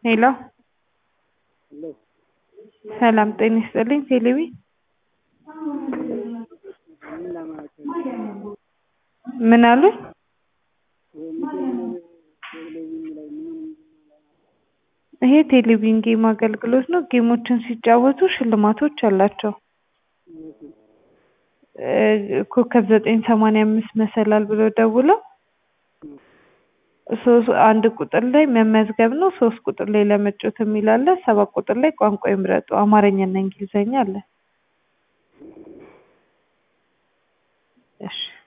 ሄሎ ሰላም ጤና ይስጥልኝ ቴሌቢ ምን አሉኝ ይሄ ቴሌቪዥን ጌም አገልግሎት ነው ጌሞችን ሲጫወቱ ሽልማቶች አላቸው ኮከብ ዘጠኝ ሰማንያ አምስት መሰላል ብለው ደውለው አንድ ቁጥር ላይ መመዝገብ ነው ሶስት ቁጥር ላይ ለመጫወት የሚል አለ ሰባት ቁጥር ላይ ቋንቋ ይምረጡ አማርኛ እና እንግሊዘኛ አለ እሺ